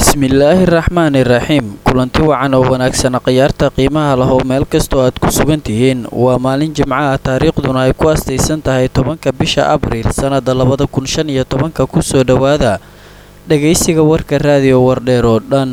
bismillaahi raxmaani raxiim kulanti wacan oo wanaagsana khiyaarta qiimaha lahow meel kastoo aad ku sugan tihiin waa maalin jimco ah taariikhduna ay ku astaysan tahay tobanka bisha abriil sannada labada kun shan iyo tobanka kusoo dhowaada dhegaysiga warka raadiyo wardheer oo dhan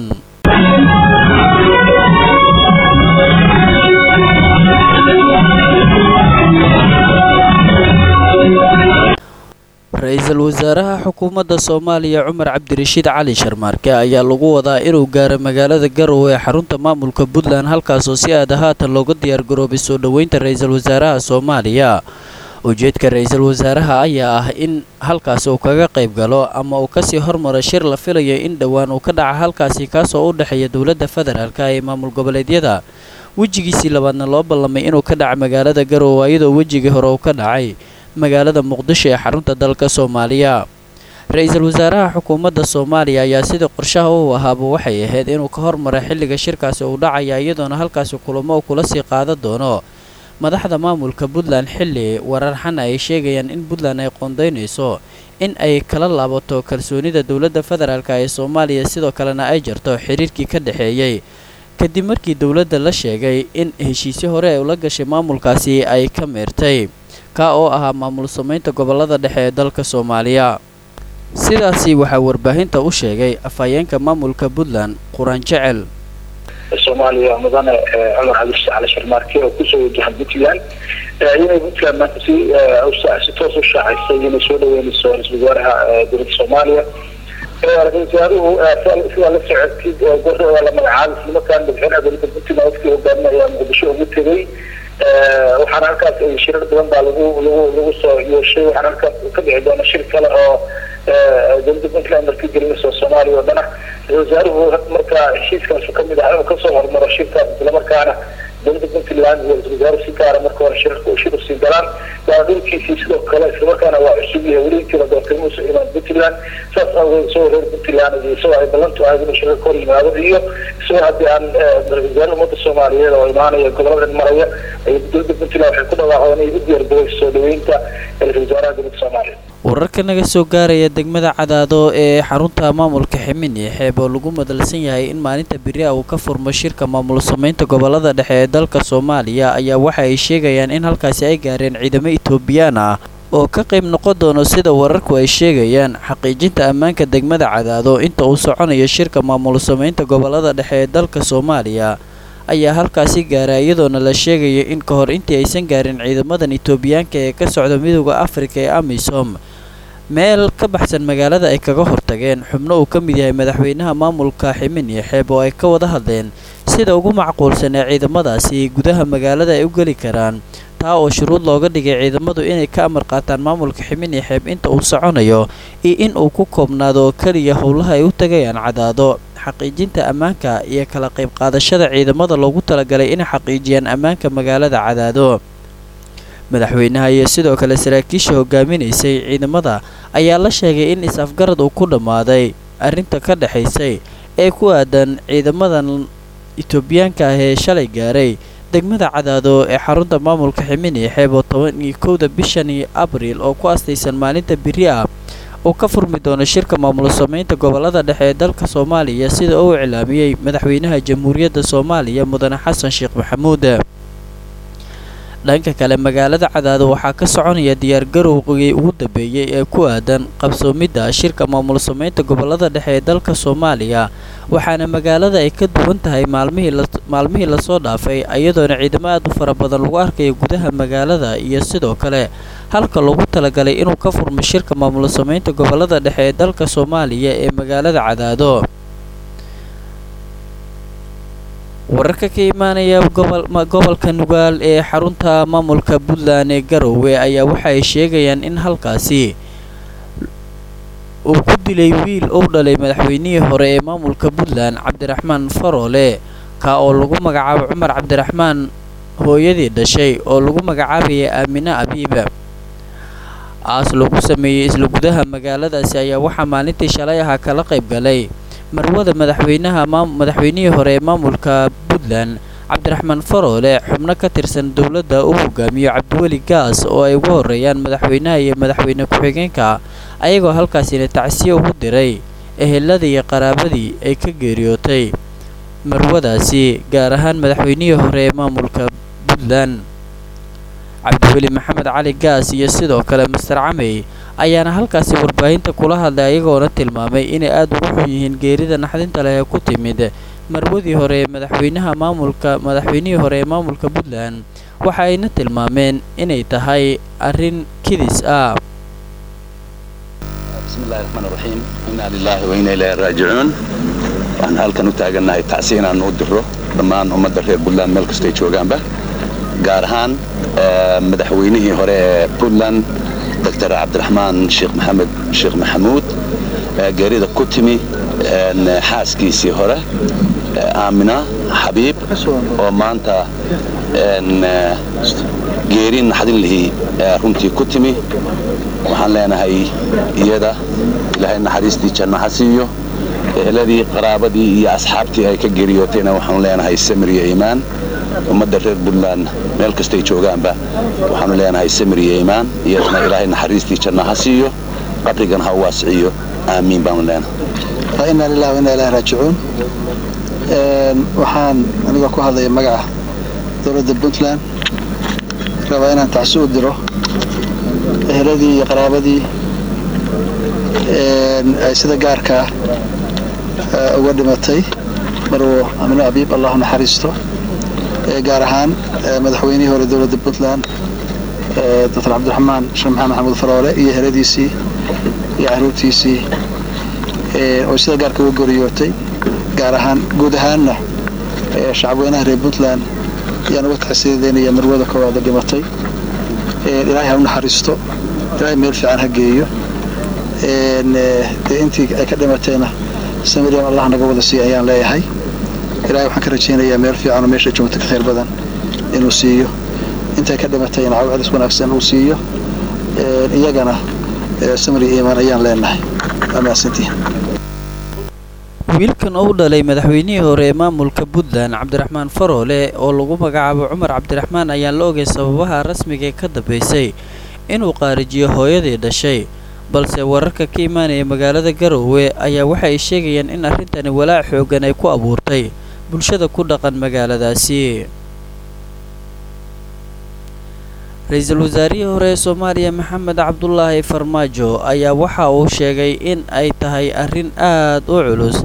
ra-iisul wasaaraha xukuumadda soomaaliya cumar cabdirashiid cali sharmaarke ayaa lagu wadaa inuu gaaro magaalada garowe ee xarunta maamulka puntland halkaasoo si aada haatan looga diyaargaroobay soo dhoweynta ra-iisul wasaaraha soomaaliya ujeedka ra-iisul wasaaraha ayaa ah in halkaasi uu kaga qayb galo ama uu kasii hormaro shir la filayo in dhowaan uu ka dhaca halkaasi kaasoo u dhexeeya dowladda federaalk ee maamul goboleedyada wejigiisii labaadna loo ballamay inuu ka dhaca magaalada garowe iyadoo wejigii hore uu ka dhacay magaalada muqdisho ee xarunta dalka soomaaliya ra-iisul wasaaraha xukuumadda soomaaliya ayaa sidii qorshaha u ahaaba waxay ahayd inuu ka hormaro xilliga shirkaasi uu dhacaya iyadoona halkaasi kulamo uu kula sii qaadan doono madaxda maamulka puntland xilli wararxana ay sheegayaan in puntland ay qoondaynayso in ay kala laabato kalsoonida dowladda federaalk ee soomaaliya sidoo kalena ay jarto xiriirkii ka dhexeeyey kadib markii dowladda la sheegay in heshiisyo hore ay ula gashay maamulkaasi ay ka meertay ka oo ahaa maamul samaynta gobolada dhexe ee dalka soomaaliya sidaasi waxaa warbaahinta u sheegay afhayeenka maamulka puntland quraan jecel soomaaliya mudane cumar cabdirashiid cali sharmaarke oo kusoo wajahan puntland inay puntland maanta si si toos u shaacisay inay soo dhaweynayso ra-isul wasaaraha dowladda soomaaliya ra-isul wasaaruhu sidaa la socodkid gor waa la magacaabay islamarkaan madaxweynaha dowladda puntland wafkii hogaamin ayaa muqdisho ugu tegay waxaana halkaas shirar badan baa lagu lagu lagu soo yeeshay waxaana halkaas ka dhici doona shir kale oo dowladda puntland markii gelinayso soomaaliya oo dhana ra-isul wasaaruhu markaa heshiiskaasu kamid ah inuu kasoo hormaro shirkaas islamarkaana dowladda puntland iyo ra-isul wasaaruhu si gaara marka hore shirarka shir usii galaan waana dhulkiisii sidoo kale islamarkaana waa cusub yahay weli intii la doortay muusa imaan puntland saas awgeed isagoo reer puntland iyo isagoo ay ballantu ahayd inuu shirka ka hor yimaado iyo isagoo haddii aan ra-isul wasaaraha ummadda soomaaliyeed oo imaanaya goboladan maraya ay dowladda puntland waxay ku dhawaaqdeen inay u diyaargaroweyso soo dhaweynta ra-isul wasaaraha dowladda soomaaliya wararka naga soo gaaraya degmada cadaado ee xarunta maamulka ximin iyo xeeb oo lagu madalsan yahay in maalinta beri a uu ka furmo shirka maamul samaynta gobolada dhexe ee dalka soomaaliya ayaa waxa ay sheegayaan in halkaasi ay gaareen ciidamo etoobiyaan ah oo ka qayb noqon doono sida wararku ay sheegayaan xaqiijinta ammaanka degmada cadaado inta uu soconayo shirka maamul samaynta gobolada dhexe ee dalka soomaaliya ayaa halkaasi gaara iyadoona la sheegaya in ka hor intii aysan gaarin ciidamadan etoobiyaanka ee ka socda midooda afrika ee amisom meel ka baxsan magaalada ay kaga hortageen xubno uu ka mid yahay madaxweynaha maamulka ximin iyo xeeb oo ay ka wada hadleen sida ugu macquulsan ee ciidamadaasi gudaha magaalada ay u geli karaan taa oo shuruud looga dhigay ciidamadu inay ka amar qaataan maamulka ximin iyo xeeb inta uu soconayo iyo in uu ku koobnaado oo keliya howlaha ay u tagayaan cadaado xaqiijinta ammaanka iyo kala qayb qaadashada ciidamada loogu talagalay inay xaqiijiyaan ammaanka magaalada cadaado madaxweynaha iyo sidoo kale saraakiisha hogaaminaysay ciidamada ayaa la sheegay in is-afgarad uu ku dhammaaday arrinta ka dhexaysay ee ku aadan ciidamadan etoobiyaanka ah ee shalay gaaray degmada cadaado ee xarunta maamulka ximin iyo xeeb oo toban iyo kowda bishani abriil oo ku astaysan maalinta beri ah oo ka furmi doono shirka maamul samaynta gobolada dhexe ee dalka soomaaliya sida uu iclaamiyey madaxweynaha jamhuuriyadda soomaaliya mudane xasan sheekh maxamuud dhanka kale magaalada cadaado waxaa ka soconaya diyaargarowgii ugu dambeeyey ee ku aadan qabsoomidda shirka maamul samaynta gobolada dhexe ee dalka soomaaliya waxaana magaalada ay ka duwan tahay maalmihii lasoo dhaafay iyadoona ciidamo aad u fara badan lagu arkayo gudaha magaalada iyo sidoo kale halka loogu talagalay inuu ka furmo shirka maamul samaynta gobolada dhexe ee dalka soomaaliya ee magaalada cadaado wararka ka imaanaya gobolka nugaal ee xarunta maamulka puntland ee garowe ayaa waxa ay sheegayaan in halkaasi uu ku dilay wiil uu dhalay madaxweynihii hore ee maamulka puntland cabdiraxmaan faroole ka oo lagu magacaabo cumar cabdiraxmaan hooyadii dhashay oo lagu magacaabayay aamine abiiba aas lagu sameeyey isla gudaha magaaladaasi ayaa waxaa maalintii shalay ahaa kala qayb galay marwada madaxweynaha madaxweynihii hore ee maamulka puntland cabdiraxmaan faroole xubno ka tirsan dowladda uu hogaamiyo cabdiweli gaas oo ay ugu horeeyaan madaxweynaha iyo madaxweyne ku-xigeenka ayagoo halkaasina tacsiye ugu diray eheladii iyo qaraabadii ay ka geeriyootay marwadaasi gaar ahaan madaxweynihii hore ee maamulka puntland cabdiweli maxamed cali gaas iyo sidoo kale master camey ayaana halkaasi warbaahinta kula hadlay ayagoona tilmaamay inay aada ugu xun yihiin geerida naxdinta leh ee ku timid marwadii hore ee madaxweynaha maamulka madaxweynihii hore ee maamulka puntland waxa ayna tilmaameen inay tahay arrin kidis ah bismillahi raxmaan raxiim inaa lilaahi wa inaa ilaahi raajicuun waxaan halkan u taagannahay tacsi inaan u diro dhammaan ummadda reer puntland meel kastay joogaanba gaar ahaan madaxweynihii hore ee puntland doctor cabdiraxmaan sheekh maxamed sheekh maxamuud geerida ku timi xaaskiisii hore aamina xabiib oo maanta geeri naxdin lihii runtii ku timi waxaan leenahay iyada ilaahay naxariistii janno ha siiyo eheladii qaraabadii iyo asxaabtii ay ka geeriyootayna waxaanu leenahay samir iyo iimaan ummadda reer puntland meel kastay joogaanba waxaanu leenahay samir iyo iimaan iyadana ilaahay naxariistii janno ha siiyo qabrigan ha u waasiciyo aamiin baanu leenahay inaa lilah wa inaa ilahi raajicuun waxaan anigoo ku hadlaya magaca dowladda puntland rabaa inaan tacsi u diro eheladii iyo qaraabadii ay sida gaarkaa uga dhimatay marwo amino abiib allahu naxariisto gaar ahaan madaxweynihii hore dowladda puntland doctor cabdiraxmaan sheekh maxamed maxamuud faroole iyo eheladiisii iyo caruurtiisii oo sida gaarka uga goriyootay gaar ahaan guud ahaanna shacabweynaha reer puntland ayaan uga taxsiidaynaya marwada koowaada dhimatay ilaahay ha u naxariisto ilaahay meel fiican ha geeyo dee intii ay ka dhimatayna samiriam allah naga wada siiya ayaan leeyahay ilahay waxaan ka rajaynayaa meel fiican oo meesha joogta ka khayr badan inuu siiyo intay ka dhimatayna cawcelis wanaagsan uu siiyo iyagana samri iimaan ayaan leenahay waa mahadsantihin wiilkan oo u dhalay madaxweynihii hore ee maamulka puntland cabdiraxmaan faroole oo lagu magacaabo cumar cabdiraxmaan ayaan la ogay sababaha rasmiga ee ka dambeysay inuu qaarijiyo hooyadii dhashay balse wararka ka imaanaya magaalada garowe ayaa waxa ay sheegayaan in arrintani walaac xooggan ay ku abuurtay bulshada ku dhaqan magaaladaasi ra-iisul wasaarihii hore ee soomaaliya maxamed cabdulaahi farmaajo ayaa waxa uu sheegay in ay tahay arrin aad u culus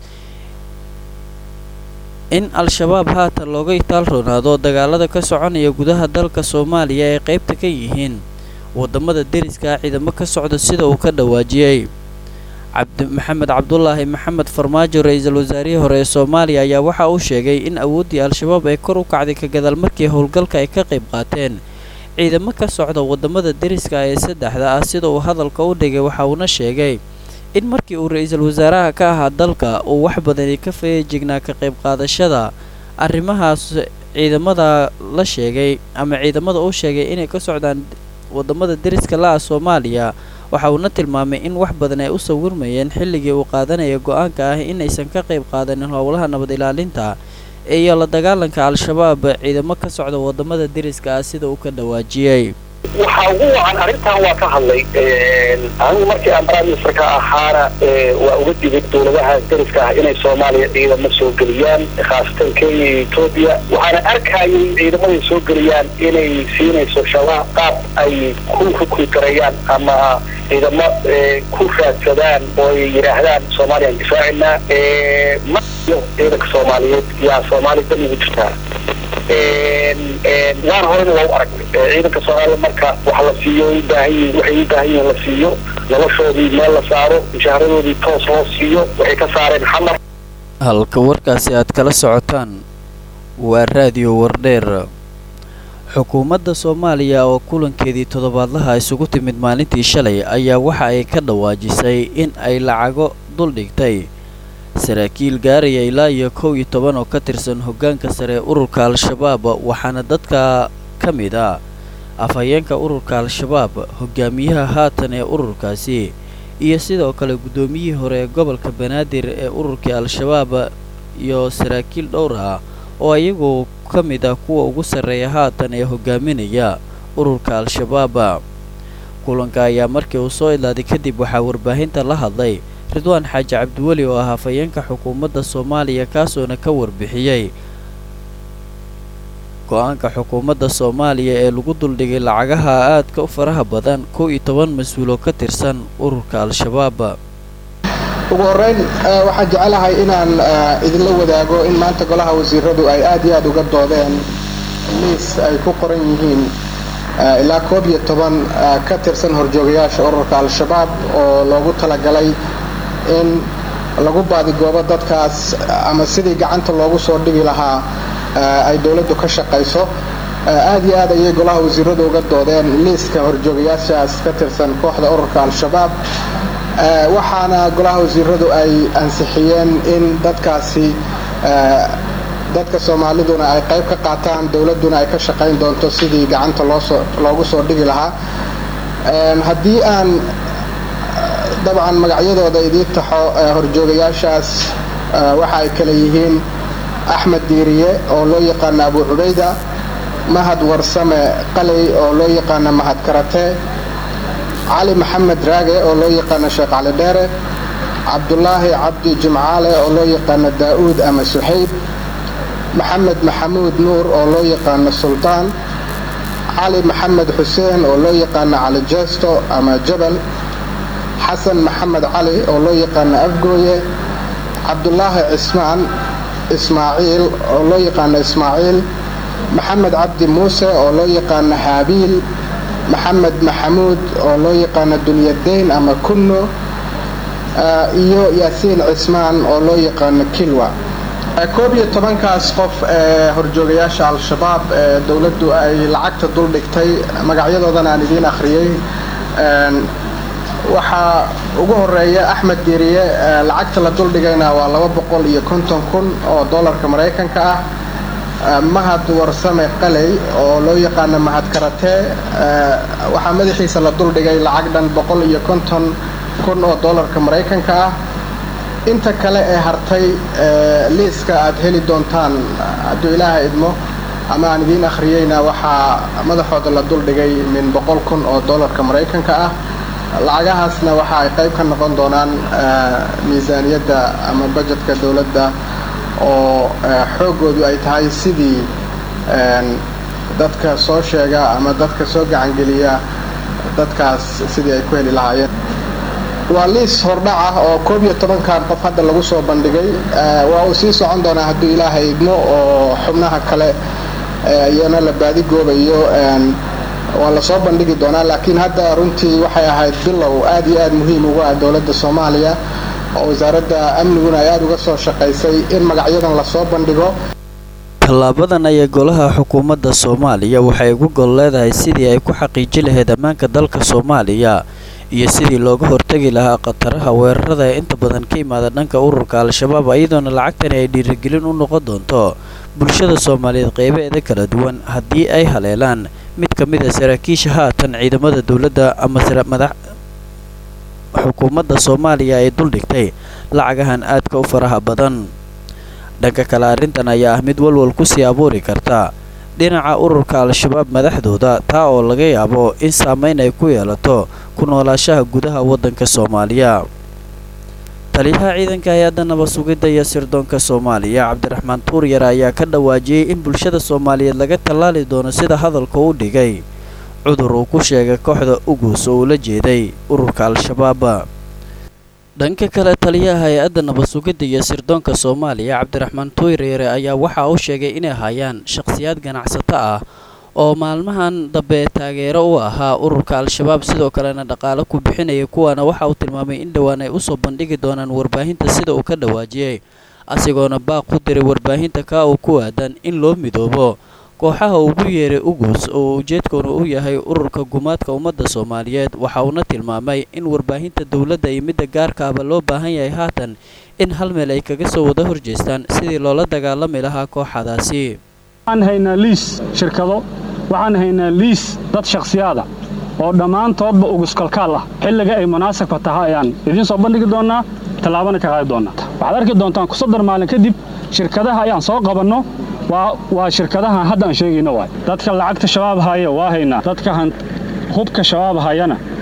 in al-shabaab haatan looga itaal roonaado dagaalada ka soconaya gudaha dalka soomaaliya ay qaybta ka yihiin wadamada deriska ciidamo ka socda sida uu ka dhawaajiyey cabdi maxamed cabdulaahi maxamed farmaajo ra-iisul wasaarihii hore ee soomaaliya ayaa waxa uu sheegay in awooddii al-shabaab ay kor u kacday ka gadaal markii howlgalka ay ka qayb qaateen ciidamo ka socda wadamada deriska ee saddexda ah sida uu hadalka u dhigay waxa uuna sheegay in markii uu ra-iisul wasaaraha ka ahaa dalka uu wax badani ka feejignaa ka qayb qaadashada arrimahaas ciidamada la sheegay ama ciidamada uu sheegay inay ka socdaan wadamada deriska la-ah soomaaliya waxa uuna tilmaamay in wax badan ay u sawirmayeen xilligii uu qaadanaya go-aanka ah inaysan ka qayb qaadanin howlaha nabad ilaalinta iyo la dagaalanka al-shabaab ciidamo ka socda wadamada deriska ah sida uu ka dhawaajiyey waxaa ugu wacan arrintan waa ka hadlay anigu markii aan prime ministerka ahaana waa uga digay dowladaha deriska ah inay soomaaliya ciidamo soo geliyaan khaasatan kenya iyo etoobiya waxaana arkayay ciidamaday soo geliyaan inay siinayso shabaab qaab ay ku rukrigarayaan ama ciidamo ku raadsadaan oo ay yidhaahdaan soomaaliyaan difaacina ma iyo ciidanka soomaaliyeed yaa soomaaliya dan ugu jirtaa waan horena waa u aragnay ciidanka soomaaliya marka wax la siiyo ubaahan waxay u baahan yihiin la siiyo noloshoodii meel la saaro mushaharadoodii toos loo siiyo waxay ka saareen xamar halka warkaasi aad kala socotaan waa raadiyo wardheer xukuumadda soomaaliya oo kulankeedii toddobaadlaha isugu timid maalintii shalay ayaa waxa ay ka dhawaajisay in ay lacago duldhigtay saraakiil gaaraya ilaa iyo kow iyo toban oo ka tirsan hoggaanka sare ee ururka al-shabaab waxaana dadka ka mid ah afhayeenka ururka al-shabaab hogaamiyaha haatan ee ururkaasi iyo sidoo kale guddoomiyihii hore ee gobolka banaadir ee ururkii al-shabaab iyo saraakiil dhowr ah oo iyagu ka mid ah kuwa ugu sarreeya haatan ee hogaaminaya ururka al-shabaab kulanka ayaa markii uu soo idlaaday kadib waxaa warbaahinta la hadlay ridwaan xaaji cabdiweli oo ah hafayeenka xukuumadda soomaaliya kaasoona ka warbixiyey go-aanka xukuumadda soomaaliya ee lagu duldhigay lacagaha aadka u faraha badan kow iyo toban mas-uuloo ka tirsan ururka al-shabaab ugu horreyn waxaan jecelahay inaan idinla wadaago in maanta golaha wasiiradu ay aad iyo aad uga doodeen liis ay ku qoran yihiin ilaa koob iyo toban ka tirsan horjoogayaasha ururka al-shabaab oo loogu talagalay in lagu baadigoobo dadkaas ama sidii gacanta loogu soo dhigi lahaa ay dowladdu ka shaqayso aad iyo aad ayay golaha wasiiradu uga doodeen liiska horjoogayaashaas ka tirsan kooxda ururka al-shabaab waxaana golaha wasiiradu ay ansixiyeen in dadkaasi dadka soomaaliduna ay qayb ka qaataan dowladduna ay ka shaqayn doonto sidii gacanta loosoo loogu soo dhigi lahaa haddii aan dabcan magacyadooda idii taxo horjoogayaashaas waxa ay kale yihiin axmed diiriye oo loo yaqaano abu cubayda mahad warsame qaley oo loo yaqaano mahad karate cali maxamed raage oo loo yaqaano sheekh cali dheere cabdulaahi cabdi jimcaale oo loo yaqaano daa'uud ama suxayb maxamed maxamuud nuur oo loo yaqaano suldaan cali maxamed xuseen oo loo yaqaano cali jeesto ama jabal xasan maxamed cali oo loo yaqaano afgooye cabdulaahi cismaan ismaaciil oo loo yaqaano ismaaciil maxamed cabdi muuse oo loo yaqaano haabiil maxamed maxamuud oo loo yaqaano dunyadayn ama kunno iyo yaasiin cismaan oo loo yaqaano kilwa koob iyo tobankaas qof ee horjoogayaasha al-shabaab ee dowladdu ay lacagta dul dhigtay magacyadoodana aan idiin akhriyey waxaa ugu horeeya axmed diiriye lacagta la duldhigayna waa laba boqol iyo konton kun oo dollarka maraykanka ah mahad warsame qaley oo loo yaqaano mahad karatee waxaa madaxiisa la duldhigay lacag dhan boqol iyo konton kun oo dollarka maraykanka ah inta kale ee hartay liiska aad heli doontaan hadduu ilaaha idmo ama aan idiin akhriyeyna waxaa madaxooda la duldhigay min boqol kun oo dollarka maraykanka ah lacagahaasna waxa ay qayb ka noqon doonaan miisaaniyadda ama bajetka dowladda oo xooggoodu ay tahay sidii dadka soo sheega ama dadka soo gacangeliya dadkaas sidii ay ku heli lahaayeen waa liis hordhac ah oo koob iyo tobankan qof hadda lagu soo bandhigay waa uu sii socon doonaa hadduu ilaahay idmo oo xubnaha kale iyana la baadigoobayo waa lasoo bandhigi doonaa laakiin hadda runtii waxay ahayd bilow aad iyo aad muhiim ugu ah dowladda soomaaliya oo wasaaradda amniguna ay aada uga soo shaqaysay in magacyadan lasoo bandhigo tallaabadan ayaa golaha xukuumadda soomaaliya waxay ugu gol leedahay sidii ay ku xaqiiji lahayd ammaanka dalka soomaaliya iyo sidii looga hortegi lahaa khataraha weerarada ee inta badan ka imaada dhanka ururka al-shabaab iyadoona lacagtani ay dhiirigelin u noqon doonto bulshada soomaaliyeed qeybaheeda kala duwan haddii ay haleelaan mid ka mid a saraakiisha haatan ciidamada dowladda ama madax xukuumadda soomaaliya ay duldhigtay lacagahan aadka u faraha badan dhanka kale arrintan ayaa ah mid walwal kusii abuuri karta dhinaca ururka al-shabaab madaxdooda taa oo laga yaabo in saameyn ay ku yeelato ku noolaashaha gudaha waddanka soomaaliya taliyaha ciidanka hay-adda nabad sugidda iyo sirdoonka soomaaliya cabdiraxmaan tuuryar ayaa ka dhawaajiyey in bulshada soomaaliyeed laga tallaali doono sida hadalka u dhigay cudur uu ku sheegay kooxda ugus oo ula jeeday ururka al-shabaab dhanka kale taliyaha hay-adda nabad sugidda iyo sirdoonka soomaaliya cabdiraxmaan tuuryare ayaa waxa uu sheegay inay hayaan shakhsiyaad ganacsato ah oo maalmahan dambe taageero u ahaa ururka al-shabaab sidoo kalena dhaqaalo ku bixinaya kuwaana waxa uu tilmaamay in dhowaan ay usoo bandhigi doonaan warbaahinta sida uu ka dhawaajiyey asigoona baaq ku diray warbaahinta kaa uu ku aadan in loo midoobo kooxaha ugu yeeray ugus oo ujeedkoona u yahay ururka gumaadka ummadda soomaaliyeed waxa uuna tilmaamay in warbaahinta dowladda iyo midda gaarkaaba loo baahan yahay haatan in hal meel ay kaga soo wada horjeestaan sidii loola dagaalami lahaa kooxadaasi waxaan haynaa liis shirkado waxaan haynaa liis dad shakhsiyaada oo dhammaantoodba uguskalkaal ah xilliga ay munaasabka tahay ayaan idiin soo bandhigi doonnaa tallaabana ka qaadi doonnaa waxaad arki doontaan kusadar maalin kadib shirkadaha ayaan soo qabanno waa shirkadahan hadda aan sheegayno waay dadka lacagta shabaab haya waa haynaa dadka hubka shabaab hayana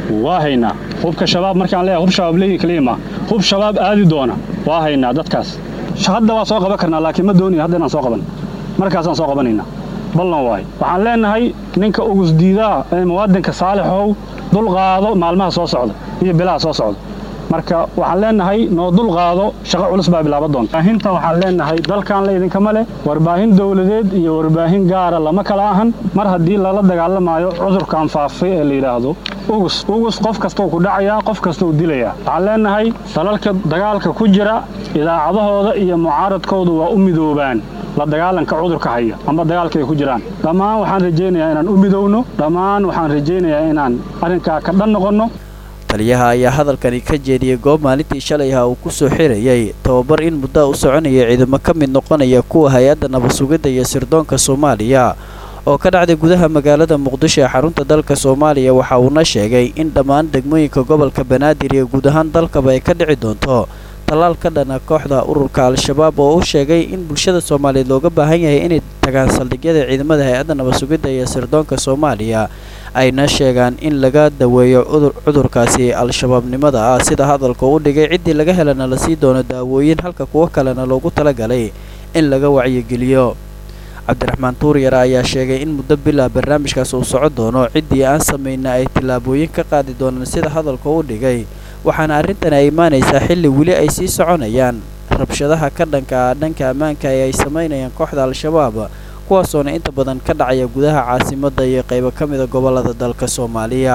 waa haynaa hubka shabaab markaan leeyahay hub shabaab leeyi kaliya ma hub shabaab aadi doona waa haynaa dadkaas hadda waa soo qaban karnaa laakiin ma doonaya hadda inaan soo qaban markaasaan soo qabanaynaa ballan waayo waxaan leenahay ninka ugus diidaa ee muwaadinka saalixow dul qaado maalmaha soo socda iyo bilaha soo socda marka waxaan leenahay noo dul qaado shaqo culus baa bilaaba doonta warbaahinta waxaan leenahay dalkan la idinkama leh warbaahin dowladeed iyo warbaahin gaara lama kala ahan mar haddii lala dagaalamaayo cudurkan faafay ee la yidhaahdo ugus ugus qof kasta uu ku dhacayaa qof kasta uu dilayaa waxaan leenahay dalalka dagaalka ku jira idaacadahooda iyo mucaaradkoodu waa u midoobaan la dagaalanka cudurka haya amba dagaalka ay ku jiraan dhammaan waxaan rajaynayaa inaan u midowno dhammaan waxaan rajaynayaa inaan arrinkaa ka dhan noqonno taliyaha ayaa hadalkani ka jeediyey goob maalintii shalay ah uu ku soo xirayay tababar in muddo u soconaya ciidamo ka mid noqonaya kuwa hay-adda nabad-sugidda iyo sirdoonka soomaaliya oo ka dhacday gudaha magaalada muqdisho ee xarunta dalka soomaaliya waxa uuna sheegay in dhammaan degmooyinka gobolka banaadir iyo guud ahaan dalkaba ay ka dhici doonto tallaal ka dhana kooxda ururka al-shabaab oo u sheegay in bulshada soomaaliyeed looga baahan yahay inay tagaan saldhigyada ciidamada hay-adda nabad-sugidda iyo sirdoonka soomaaliya ayna sheegaan in laga daweeyo cudurkaasi al-shabaabnimada ah sida hadalka u dhigay ciddii laga helana la sii doono daawooyin halka kuwo kalena loogu talagalay in laga wacyigeliyo cabdiraxmaan tuuryare ayaa sheegay in muddo bilaa barnaamijkaas uu soco doono ciddii aan samayna ay tillaabooyin ka qaadi doonaan sida hadalka u dhigay waxaana arrintan ay imaanaysaa xilli weli ay sii soconayaan rabshadaha ka dhanka ah dhanka ammaanka ee ay samaynayaan kooxda al-shabaab kuwaasoona inta badan ka dhacaya gudaha caasimadda iyo qaybo ka mida gobollada dalka soomaaliya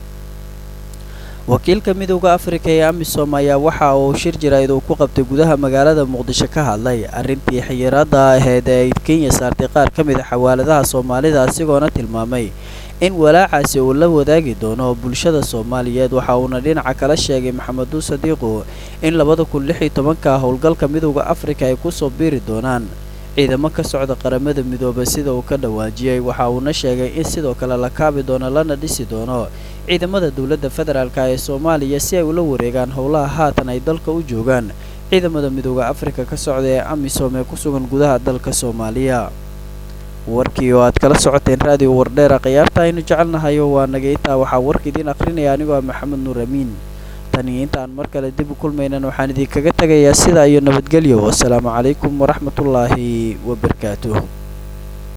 wakiilka midowda afrika ee amisom ayaa waxa uu shir jaraa'id uu ku qabtay gudaha magaalada muqdisho ka hadlay arrintii xiyiraadda ahayd ee ay kenya saartay qaar ka mid a xawaaladaha soomaalida asigoona tilmaamay in walaacaasi uu la wadaagi doono bulshada soomaaliyeed waxa uuna dhinaca kala sheegay maxameduu sadiiqu in labada kun lix iyo tobanka howlgalka midowda afrika ay kusoo biiri doonaan ciidamo ka socda qaramada midoobay sida uu ka dhawaajiyey waxa uuna sheegay in sidoo kale la kaabi doono lana dhisi doono ciidamada dowladda federaalk ee soomaaliya si ay ula wareegaan howlaha haatan ay dalka u joogaan ciidamada midowda afrika ka socda ee amisom ee ku sugan gudaha dalka soomaaliya warkii oo aad kala socoteen raadiyo wardheera khiyaarta aynu jecelnahayo waa nagaytaa waxaa warka idiin akhrinaya anigoo ah maxamed nuur amiin taniyo intaan mar kale dib u kulmaynan waxaan idinkaga tegayaa sidaa iyo nabadgelyo wasalaamu calaykum waraxmatullaahi wabarakaatuh